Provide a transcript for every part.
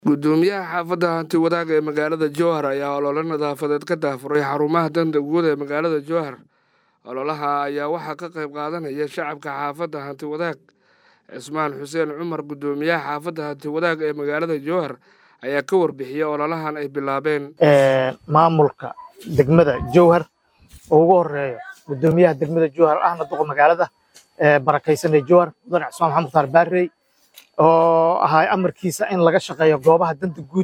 gudoomiyaha xaafadda hanti wadaag ee magaalada jowhar ayaa olole nadaafadeed ka daafuray xarumaha danta guud ee magaalada jowhar ololaha ayaa waxaa ka qayb qaadanaya shacabka xaafadda hanti wadaag cismaan xuseen cumar gudoomiyaha xaafadda hanti wadaag ee magaalada jowhar ayaa ka warbixiyey ololahan ay bilaabeen maamulka degmada jowhar oo ugu horeeyo gudoomiyaha degmada jowhar ahna duqa magaalada barakaysan ee jowhar mudane cismaan maxamed mukhtaar baarey oo ahaa amarkiisa in laga shaqeeyo goobaha danta guud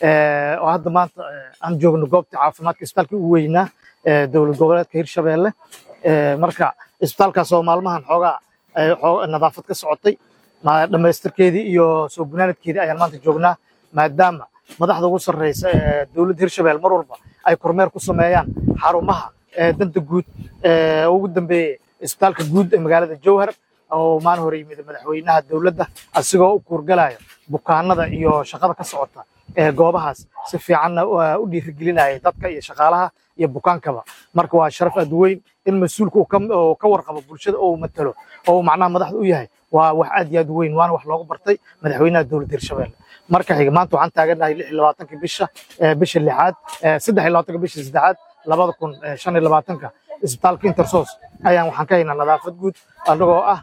oo hadda maanta aan joogno goobta caafimaadka isbitaalka ugu weynaa dowlad goboleedka hirshabeelle marka isbitaalkaas oo maalmahan xoogaa nadaafad ka socotay dhammaystirkeedii iyo soo gunaanadkeedii ayaan maanta joognaa maadaama madaxda ugu sarreysa ee dowladda hirshabelle mar walba ay kormeer ku sameeyaan xarumaha danta guud ugu dambeeyey isbitaalka guud ee magaalada jowhar oo maalin hore yimid madaxweynaha dowladda asigoo u kuurgalaya bukaanada iyo shaqada ka socota ee goobahaas si fiicanna u dhiirigelinaya dadka iyo shaqaalaha iyo bukaankaba marka waa sharaf aad weyn in mas-uulka uu ka warqabo bulshada oo uu matalo oo uu macnaha madaxda u yahay waa wax aad iyo aad weyn waana wax loogu bartay madaxweynaha dowladda hirshabelle marka xiga maanta waxaan taaganahay lix iyo labaatanka bisha bisha lixaad saddex iyo labaatanka bisha saddexaad labada kun shan iyo labaatanka isbitaalka intersos ayaan waxaan ka haynaa nadaafad guud anagoo ah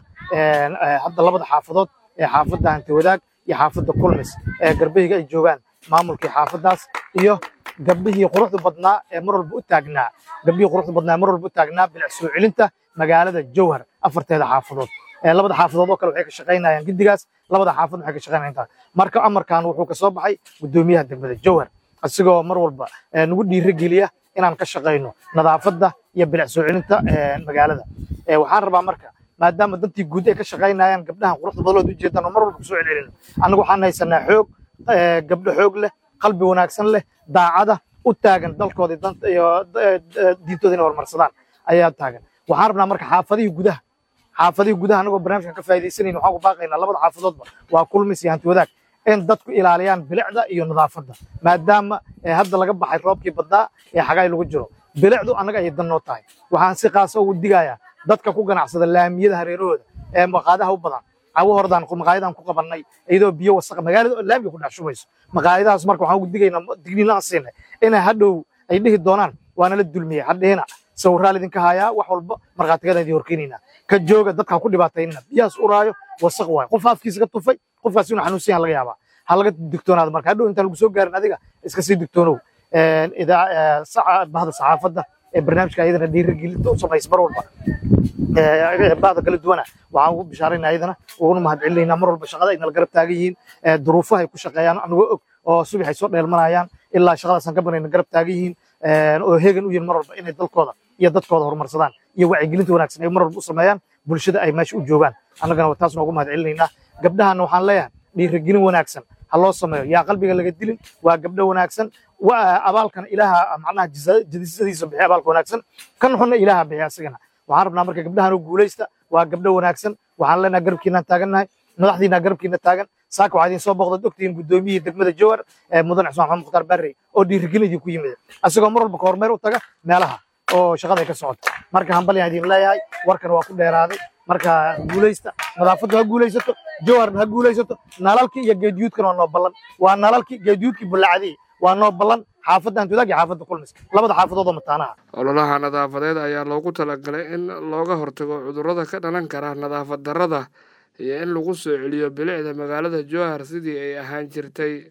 hadda labada xaafadood ee xaafadda hanti wadaag iyo xaafadda kulmis ee garbahiga ay joogaan maamulkii xaafaddaas iyo gabdhihii quruxda badnaa ee mar walba u taagnaa gabdhihii quruxda badnaa ee mar walba u taagnaa bilic soo celinta magaalada jowhar afarteeda xaafadood labada xaafadood oo kale waxay ka shaqaynayaan giddigaas labada xaafad waxay ka shaqaynayaan intaas marka amarkan wuxuu ka soo baxay gudoomiyaha degmada jowhar asigoo mar walba nagu dhiirigeliya inaan ka shaqayno nadaafadda iyo bilic soo celinta magaalada waxaan rabaa marka maadaama dantii guud ay ka shaqaynayaan gabdhahan quruxda badalood ujeedaan oo mar walba kusoo celcelino annagu waxaan haysanaa xoog gabdho xoog leh qalbi wanaagsan leh daacada u taagan dalkooda iyo diintooda inay horumarsadaan ayaa taagan waxaan rabnaa marka xaafadihii gudaha xaafadihii gudaha anagoo barnaamijkan ka faa'iidaysanayna waxaan ku baaqaynaa labada xaafadoodba waa kulmis iyo hanti wadaag in dadku ilaaliyaan bilicda iyo nadaafadda maadaama hadda laga baxay roobkii baddaa ee xagaay lagu jiro bilicdu annaga ayay dan noo tahay waxaan si qaasa ugu digayaa dadka ku ganacsada laamiyada hareerahooda ee maqaadaha u badan cawo hordaan maqaayadaan ku qabannay iyadoo biyo wasaqa magaalada oo laamiga ku dhex shubayso maqaayadahaas marka waxaan ugu digaynaa digniin aan siinay inay hadhow ay dhihi doonaan waana la dulmiyey hadhihina sawirraa lidinka hayaa wax walba markhaatigadaan idin horkeenaynaa ka jooga dadka ha ku dhibaataynina biyahaas uraayo wasaq waayo qof afkiisa ka tufay qofkaas inuu xanuunsan yaha laga yaabaa ha laga digtoonaado marka hadhow intaan lagu soo gaarin adiga iska sii digtoonow bahda saxaafadda ee barnaamijka ayadana dhiirigelinta u samaysa mar walba bahda kala duwana waxaan ugu bishaarayna ayadana uguna mahadcelinaynaa mar walba shaqada ay nala garab taagan yihiin duruufaha ay ku shaqeeyaan anagoo og oo subax ay soo dheelmanayaan ilaa shaqadaasaan ka banayna garab taagan yihiin oo heegan u yihin mar walba inay dalkooda iyo dadkooda horumarsadaan iyo wacyigelinta wanaagsan ay mar walba u sameeyaan bulshada ay meesha u joogaan annagana taasna ugu mahadcelinaynaa gabdhahana waxaan leeyahay dhiirigelin wanaagsan ha loo sameeyo yaa qalbiga laga dilin waa gabdho wanaagsan abaalkana ilaaha macnaha jadisadiisa bixiya abaalka wanaagsan kan xunna ilaaha bixiya asigana waxaan rabnaa marka gabdhahan oo guulaysta waa gabdho wanaagsan waxaan leenahay garabkiinaan taagannahay madaxdiina garabkiina taagan saaka waxaa idin soo booqda ogtihiin gudoomiyihii degmada jowhar mudane cismaan maxamed mukhtaar barrey oo dhiirigelin idin ku yimid asigoo mar walba ka hormeer u taga meelaha oo shaqada ay ka socoto marka hambalyaan idin leeyahay warkan waa ku dheeraaday marka guulaysta nadaafaddu ha guulaysato jowharna ha guulaysato nalalkii iyo geediyuudkana waa noo ballan waa nalalkii geediyuudkii bullacadii waa noo ballan xaafadda hantiwadaag iyo xaafadda kulmis labada xaafadood oo mataanaha ololaha nadaafadeed ayaa loogu talagalay in looga hortago cudurrada ka dhalan kara nadaafad darrada iyo in lagu soo celiyo bilicda magaalada jowhar sidii ay ahaan jirtay